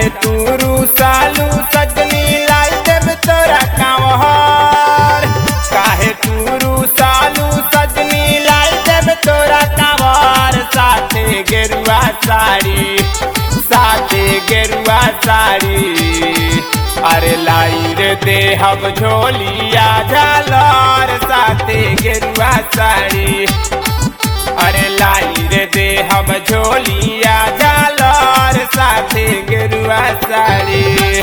काहे तू सालू सजनी लाई देव तोरा कांवर काहे तू सालू सजनी लाई देव तोरा कांवर साथे गेरुआ साड़ी साथे गेरुआ साड़ी अरे लाई रे देहब झोलिया झालर साथे गेरुआ साड़ी अरे लाई रे देहब झोलिया झालर साथे गेरुआ साड़ी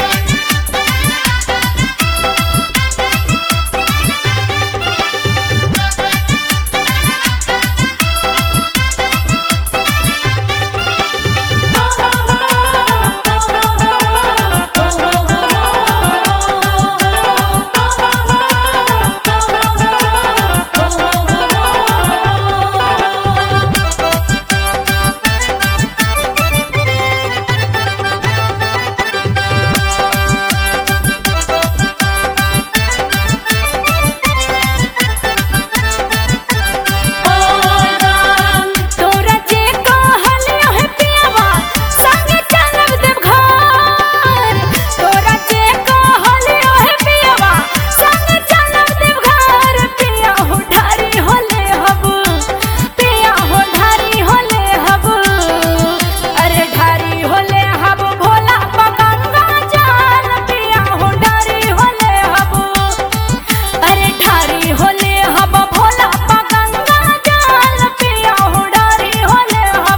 तोरा जे कहलियो है पियावा संगे चलब देव घर तोरा जे कहलियो है पियावा संगे चलब देव घर पिया हो ढारी होले हब पिया हो ढारी होले हब अरे ढारी होले हब भोला पगंगा जान पिया हो ढारी होले हब अरे ढारी होले हब भोला पगंगा जान पिया हो ढारी होले हब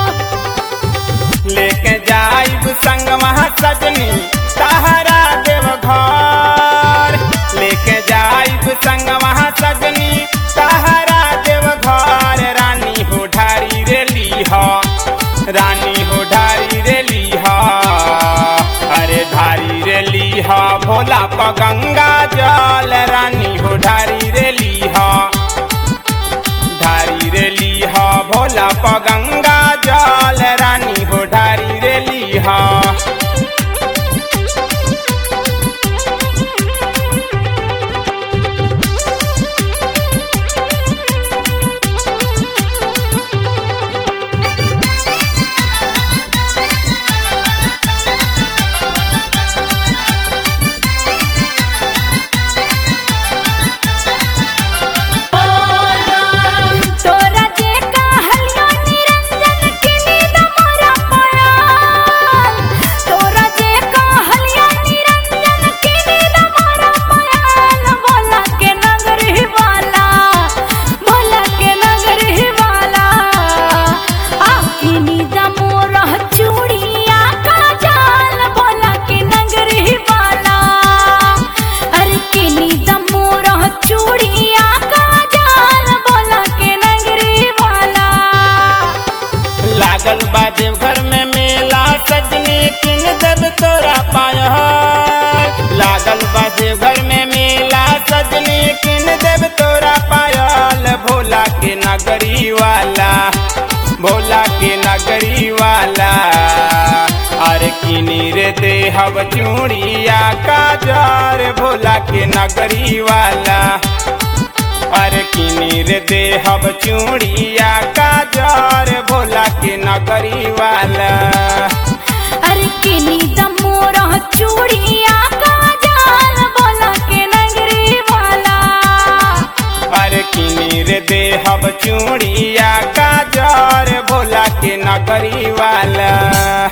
लेके जाइब संग महा सजनी सहारा देव घर लेके जाइब संग महा सजनी सहारा देव घर रानी हो ढारी रे लीह रानी हो ढारी रे लीह अरे ढारी रे लीह भोला पगंगा जल रानी हो ढारी रे लीह ढारी रे लीह भोला पगंगा जल रानी हो ढारी रे लीह तोरा जे कहलियो निरंजन के नींद मोरा पयाल तोरा जे कहलियो निरंजन के नींद मोरा पयाल भोला के नगर ही वाला भोला के नगर ही वाला आखी नींद मोरा चूड़िया का जाल भोला के नगर ही वाला अरे के नींद मोरा चूड़िया का जाल भोला के नगरी वाला लागल बा देवघर में मेला सजनी किन देव तोरा पाया लागल बा देवघर में मेला सजनी किन देव तोरा पायल भोला के नगरी वाला भोला के नगरी वाला अरे किनी रे देहब चूड़िया काजर भोला के नगरी वाला अरे किनी रे देहब चूड़िया काजर भोला के नगरी वाला अरे के नींद मोरा चूड़िया का जाल भोला के नगरी वाला अरे किनी रे देहब चूड़िया काजर भोला के नगरी वाला